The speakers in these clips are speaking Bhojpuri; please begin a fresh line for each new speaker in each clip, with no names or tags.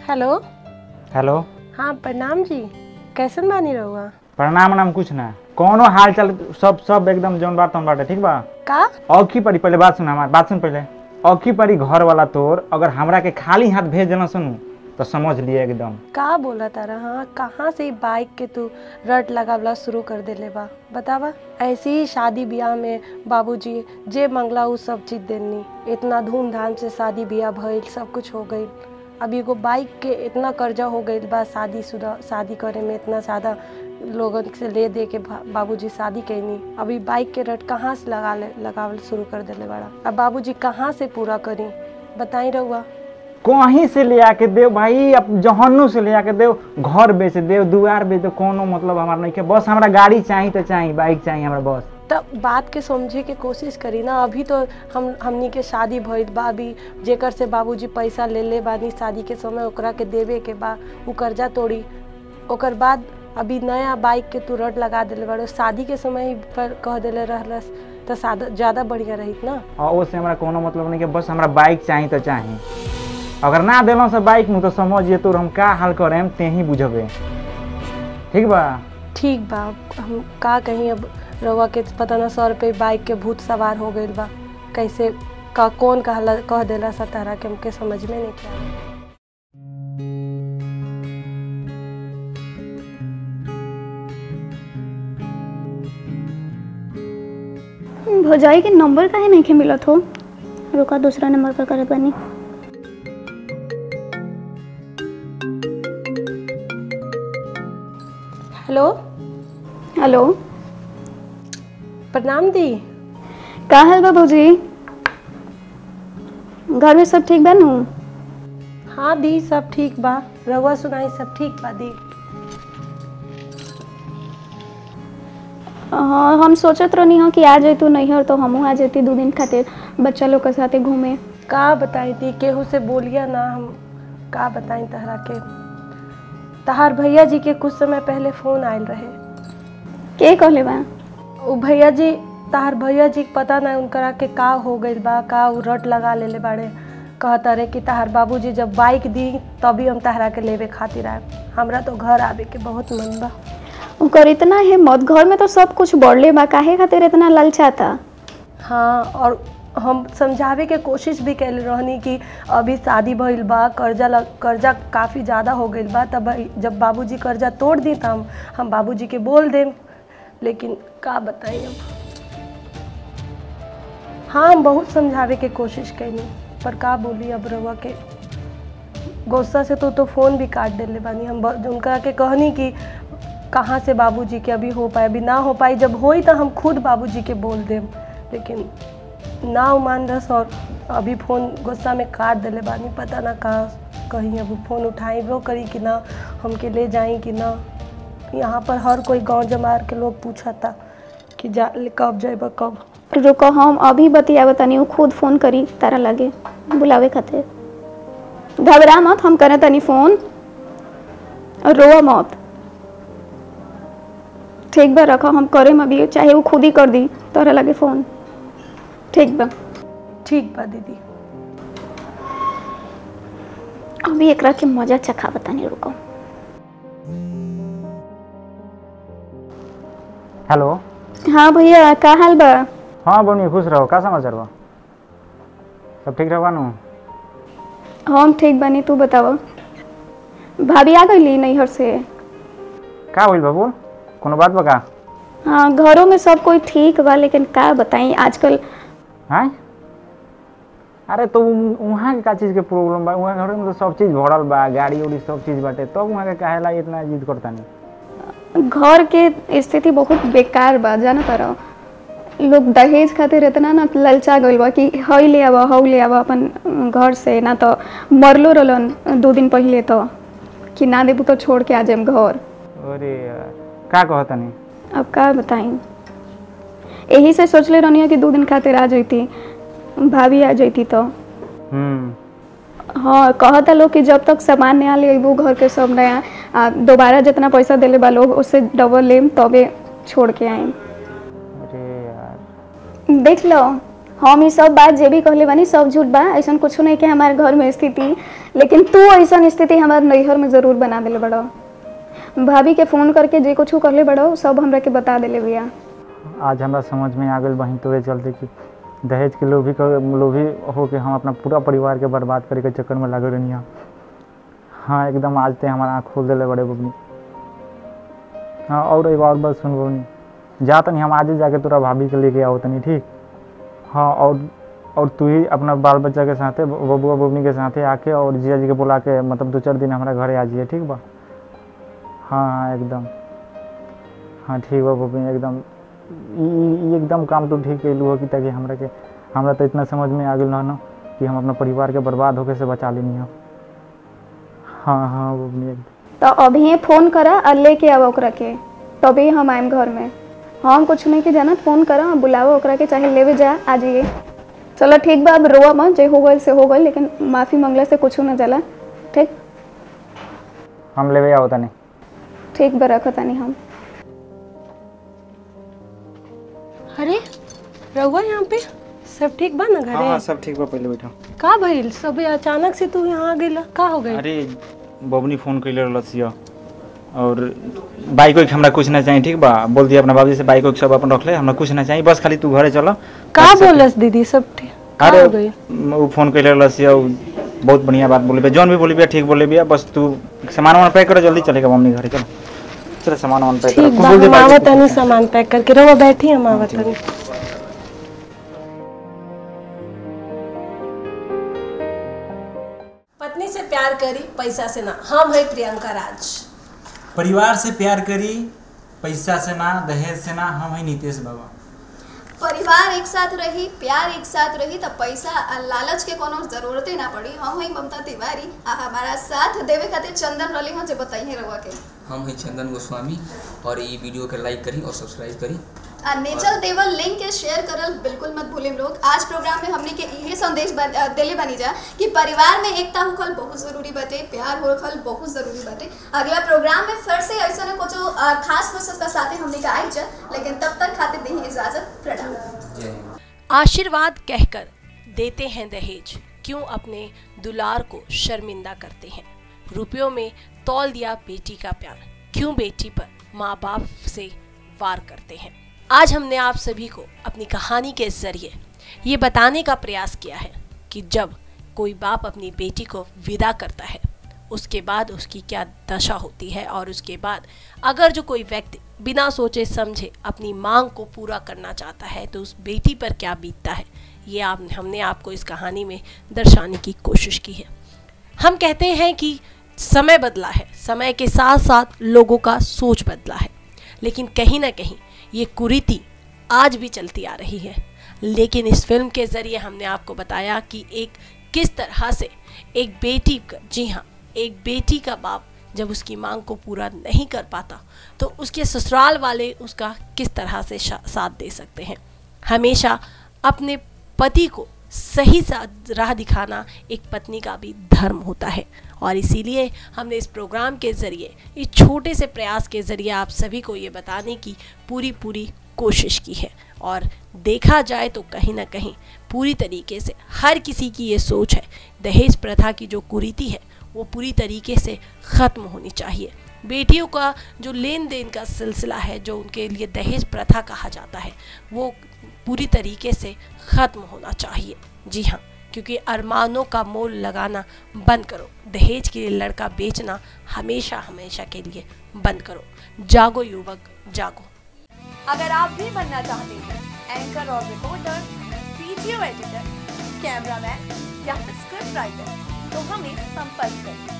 हेलो
हेलो
हाँ प्रणाम जी कैसन बानी रहुआ
प्रणाम नाम कुछ ना कौनो हाल चाल सब सब एकदम जौन बात तौन बाटे ठीक बा
का
औखी पड़ी पहले बात सुन हमार बात सुन पहले औखी पड़ी घर वाला तोर अगर हमरा के खाली हाथ भेज देना सुनू तो समझ लिए एकदम
का बोला तारा हाँ कहाँ से ई बाइक के तू रट लगावला शुरू कर देले बा बतावा ऐसी ही शादी ब्याह में बाबूजी जे मंगला उ सब चीज देनी इतना धूमधाम से शादी ब्याह भइल सब कुछ हो गइल अब एगो बाइक के इतना कर्जा हो गइल बा शादी शुदा शादी करे में इतना ज़्यादा लोगन से ले दे के भा- बाबूजी शादी कैनी अभी बाइक के रट कहाँ से लगा ले लगावल शुरू कर देले बड़ा अब बाबूजी कहाँ से पूरा करी बताई रहुआ
कहीं से ले आके देव भाई अब जहन्नू से ले आके देव घर बेच देव दुआर बेच देव कोनो मतलब हमारा नहीं के बस हमरा गाड़ी चाहिए तो चाहिए बाइक चाहिए हमरा बस
तब बात के समझे के कोशिश करी ना अभी तो हम हमनी के शादी भइल बा अभी जेकर से बाबूजी पैसा ले ले बानी शादी के समय ओकरा के देवे के बा उ कर्जा तोड़ी ओकर बाद अभी नया बाइक के तू रट लगा देले बाड़ो शादी के समय ही पर कह देले रहलस तो सादा ज़्यादा बढ़िया रहित ना
और उससे हमरा कोनो मतलब नहीं के बस हमरा बाइक चाहिए तो चाहिए अगर ना दिलों से बाइक में तो समझिए तो हम का हाल करें ते ही बुझबे ठीक बा
ठीक बा हम का कहीं अब रउआ के पता ना सौ रुपये बाइक के भूत सवार हो गइल बा कैसे का कौन कहला कह देला सा तारा के हमके समझ में नहीं क्या
भौजाई के नंबर काहे नहीं मिलत हो रुका दूसरा नंबर पर करत बानी
हेलो
हेलो
प्रणाम दी
का हाल बा भौजी घर में सब ठीक बा नु
हाँ दी सब ठीक बा रउआ सुनाई सब ठीक बा दी
हाँ हम सोचत रहनी हो कि आ जैतू नैहर तो हमहू आ जैती दू दिन खातिर बच्चा लोग के साथे घूमे
का बताई दी केहू से बोलिया ना हम का बताई तहरा के तहार भैया जी के कुछ समय पहले फोन आयल रहे
के कहले बा
उ भैया जी तहार भैया जी के पता ना उनकरा के का हो गइल बा का उ रट लगा लेले बाड़े कहता रहे कि तहार बाबूजी जब बाइक दी तभी हम तहरा के लेवे खातिर आए हमरा तो घर आवे के बहुत मन बा
ओकर इतना हिम्मत घर में तो सब कुछ बढ़ले बा काहे खातिर इतना ललचाता
हाँ और हम समझावे के कोशिश भी कैले रहनी कि अभी शादी भइल बा कर्जा लग कर्जा काफ़ी ज़्यादा हो गइल बा तब जब बाबूजी कर्जा तोड़ दी त हम हम बाबूजी के बोल देम लेकिन का बताई अब हाँ हम बहुत समझावे के कोशिश कैनी पर का बोली अब रवा के गुस्सा से तो तो फ़ोन भी काट देले बानी हम ब- उनका के कहनी कि कहाँ से बाबूजी के अभी हो पाए अभी ना हो पाई जब होई तो हम खुद बाबूजी के बोल देम लेकिन ना उ मान रस और अभी फ़ोन गुस्सा में काट देले बानी पता ना का कहीं अब फ़ोन उठाइबो करी कि ना हमके ले जाई कि ना यहाँ पर हर कोई गांव जमार के लोग पूछता कि जा कब जाइबा कब
रुको हम अभी बतियावे तनी उ खुद फोन करी तारा लगे बुलावे खातिर घबरा मत हम करे तनी फोन और रोआ मत ठीक बा रखो हम करे अभी चाहे वो खुद ही कर दी तोरा लगे फोन ठीक बा
ठीक बा दीदी
अभी एकरा के मजा चखा बतानी रुको
हेलो
हाँ भैया का हाल बा
हाँ बनी खुश रहो का समाचार बा सब ठीक रहो नु
हम ठीक बानी तू बताव भाभी आ गई नैहर से
का होइल बा बोल कोनो बात बा का
हाँ घरों में सब कोई ठीक बा लेकिन का बताई आजकल
हैं अरे तो उ- उहाँ के का चीज के प्रॉब्लम बा उहाँ घर में तो सब चीज भरल बा गाड़ी उड़ी सब चीज बाटे तब उहाँ के काहेला इतना जिद करता नहीं
घर के स्थिति बहुत बेकार बा जाना तारा लोग दहेज खातिर इतना ना ललचा गइल बा कि हई ले आवा हऊ ले आवा अपन घर से ना तो मरलो रहलन दो दिन पहले तो कि ना देबू तो छोड़ के आ जाएम घर
अरे यार का कहता नहीं
अब का बताई यही से सोचले रहनी कि दो दिन खातिर आ जैती भाभी आ जैती तो
हम्म
हाँ कहता लोग कि जब तक सामान नया ले अबू घर के सब नया आ दोबारा जितना पैसा देले बा लोग उससे डबल लेम तबे छोड़ के आए
अरे यार
देख लो हम ई सब बात जे भी कहले बानी सब झूठ बा ऐसा कुछ नहीं कि हमारे घर में स्थिति लेकिन तू ऐसा स्थिति हमारे नैहर में जरूर बना दिले बड़ो भाभी के फोन करके जे कुछ कहले बड़ो सब हमरा के बता दिले भैया
आज हमरा समझ में आ गई बहन तोरे चलते कि दहेज के लोभी क- लोभी हो के हम अपना पूरा परिवार के बर्बाद करे के चक्कर में लागल रहनी हम हाँ एकदम आज ते हमारा आँख खोल दिले बड़े बबनी हाँ और एगो और बात सुन बबनी जा तनी हम आजे जाके तोरा भाभी के लेके आओ तनी ठीक हाँ और और तू ही अपना बाल बच्चा के साथे ब- बबुआ बबनी के साथे आके और जिया जी के बुला के मतलब दो चार दिन हमारा घरे आ जाइए ठीक बा हाँ हाँ एकदम हाँ ठीक बा बबनी एकदम ई ई- ई एकदम काम तो ठीक कैलू हो कि ताकि हमरा के हमरा तो इतना समझ में आ गेल न कि हम अपना परिवार के बर्बाद होके से बचा लेनी हो हाँ हाँ बबनी एकदम
तो अभी फोन करा और लेके आवा ओकरा के तभी हम आएम घर में हम कुछ नहीं के जानत फोन करा और बुलावा ओकरा के चाहे लेवे जा आ जाइए चलो ठीक बा अब रोआ मत जे हो गइल से हो गइल लेकिन माफी मांगला से कुछ न जाला ठीक
हम लेवे आओ तनी
ठीक बा रखो तानी हम
अरे रहुआ यहाँ पे सब ठीक बा ना घरे
सब ठीक बा पहले बैठो
का भइल सब अचानक से तू यहाँ आ गेला का हो गई
अरे बबनी फोन कैले रहलसियो और बाइक वाइक हमरा कुछ ना चाहिए ठीक बा बोल दिया अपना बाबूजी से बाइक वाइक सब अपन रख ले हमरा कुछ ना चाहिए बस खाली तू घरे चलो
का बोलस दीदी सब ठीक का
अरे
हो गई
वो फोन कैले रहलसियो बहुत बढ़िया बात बोले बे जौन भी बोली बे ठीक बोले बिया बस तू सामान वामान पैक कर जल्दी चलेगा मम्मी घरे चलो चलो सामान वामान पैक
ठीक बा
बोल दे
हम
बाइक
आवत
वाइक
तनी सामान पैक करके रहुआ बैठी हम आवत तनी पत्नी से प्यार करी पैसा से ना हम है प्रियंका राज
परिवार से प्यार करी पैसा से ना दहेज से ना हम है नीतीश बाबा
परिवार एक साथ रही प्यार एक साथ रही तो पैसा आ लालच के कोनो जरूरते ना पड़ी हम हई ममता तिवारी आ हमारा साथ देवे खातिर चंदन रली हो जे बताइए रहुआ के
हम हैं चंदन गोस्वामी और ये वीडियो के लाइक करी और सब्सक्राइब करी
आ नेचल देवल लिंक के शेयर करल बिल्कुल मत भूलिम लोग आज प्रोग्राम में हमने के इहे संदेश बन- अ, देले बनी जा कि परिवार में एकता होखल बहुत जरूरी बाटे प्यार होखल बहुत जरूरी बाटे अगला प्रोग्राम में फिर से ऐसा ना कुछ अ, खास प्रोसेस का साथे हमने का आई जा लेकिन तब तक खातिर दी इजाजत प्रणाम
जय हिंद
आशीर्वाद कहकर देते हैं दहेज क्यों अपने दुलार को शर्मिंदा करते हैं रुपयों में तौल दिया बेटी का प्यार क्यों बेटी पर माँ बाप से वार करते हैं आज हमने आप सभी को अपनी कहानी के जरिए ये बताने का प्रयास किया है कि जब कोई बाप अपनी बेटी को विदा करता है उसके बाद उसकी क्या दशा होती है और उसके बाद अगर जो कोई व्यक्ति बिना सोचे समझे अपनी मांग को पूरा करना चाहता है तो उस बेटी पर क्या बीतता है ये आप हमने आपको इस कहानी में दर्शाने की कोशिश की है हम कहते हैं कि समय बदला है समय के साथ साथ लोगों का सोच बदला है लेकिन कहीं ना कहीं ये कुरीति आज भी चलती आ रही है लेकिन इस फिल्म के ज़रिए हमने आपको बताया कि एक किस तरह से एक बेटी का जी हाँ एक बेटी का बाप जब उसकी मांग को पूरा नहीं कर पाता तो उसके ससुराल वाले उसका किस तरह से शा- साथ दे सकते हैं हमेशा अपने पति को सही सा राह दिखाना एक पत्नी का भी धर्म होता है और इसीलिए हमने इस प्रोग्राम के ज़रिए इस छोटे से प्रयास के ज़रिए आप सभी को ये बताने की पूरी पूरी कोशिश की है और देखा जाए तो कहीं ना कहीं पूरी तरीके से हर किसी की ये सोच है दहेज प्रथा की जो कुरीति है वो पूरी तरीके से ख़त्म होनी चाहिए बेटियों का जो लेन देन का सिलसिला है जो उनके लिए दहेज प्रथा कहा जाता है वो पूरी तरीके से ख़त्म होना चाहिए जी हाँ क्योंकि अरमानों का मोल लगाना बंद करो दहेज के लिए लड़का बेचना हमेशा हमेशा के लिए बंद करो जागो युवक जागो
अगर आप भी बनना चाहते हैं एंकर और रिपोर्टर वीडियो एडिटर कैमरामैन या फिर स्क्रिप्ट राइटर तो हमें संपर्क करें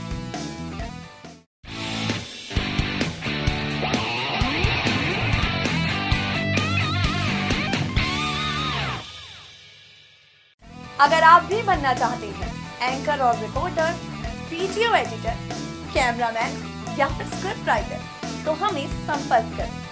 अगर आप भी बनना चाहते हैं एंकर और रिपोर्टर वीडियो एडिटर कैमरामैन या फिर स्क्रिप्ट राइटर तो हमें संपर्क करें